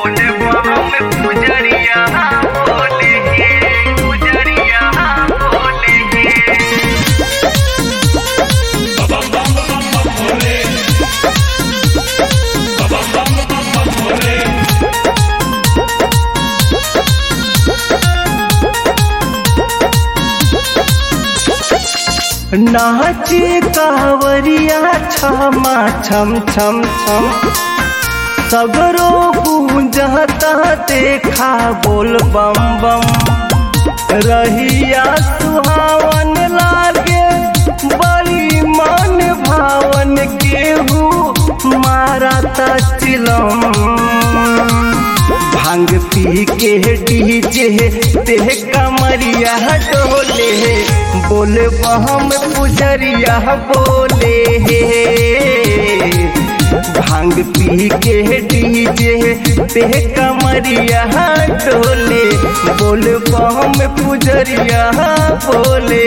बोले हम पुजरिया बोले हे पुजरिया बोले हे नाचे कावरिया छमा छम छम छम सगरो गूंजता देखा बोल बम बम रहिया सुहावन लागे बड़ी मन भावन केहू मारता चिलम भांग पी के डीजे देह कमरिया डोले बोले हम पुजरिया बोले भांग पी के डीजे देह कमरिया डोले बोले हम पुजरिया बोले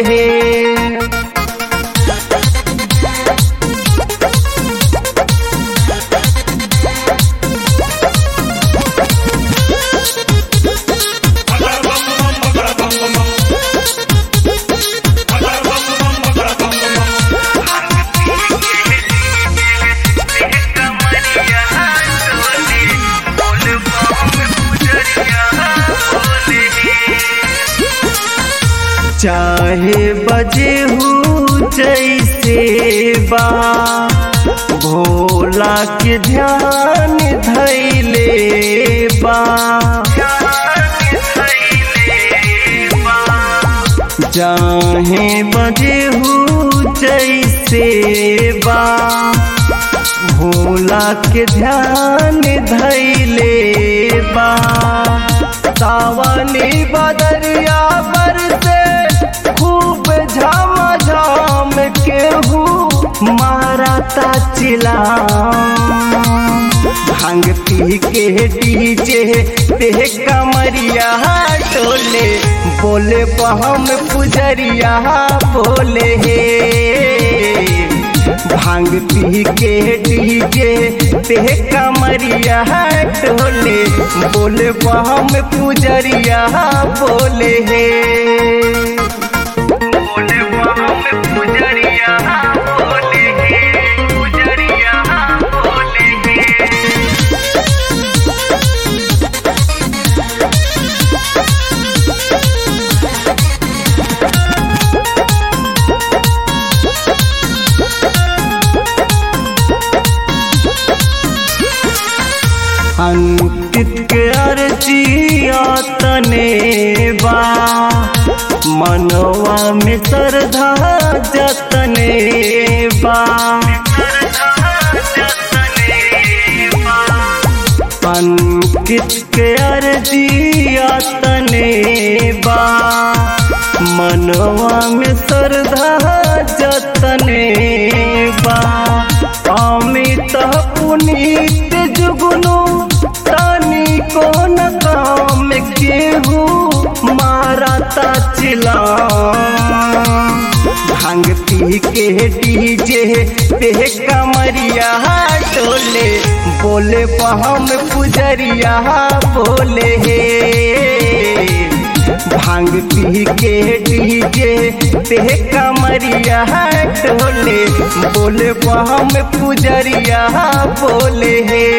कमरिया डोले बोले हम पुजरिया बोले चाहे बजे हूँ जैसे बा भोला के ध्यान धैले बा चाहे बजे हूँ जैसे बा भोला के ध्यान धैले बा सावनी बदरिया बरसे खूब झम झम केहू मारता चिला भांग पी के डीजे देह कमरिया टोले बोले हम पुजरिया बोले हे भांग पी के डीजे देह कमरिया टोले बोले हम पुजरिया बोले हे बोले हम पुजरिया बोले हे पुजरिया बोले हे अंकित के अर्जिया तने बा मनवा में श्रद्धा जतने बा अंकित के अर्जिया तने बा मनवा में श्रद्धा जतने बा अमित पुनीत जुगनू तानी कोन काम केहू मारता चिला भांग पी के डीजे देह कमरिया टोले बोले हम पुजरिया बोले हे भांग पी के डीजे देह कमरिया टोले बोले हम पुजरिया बोले हे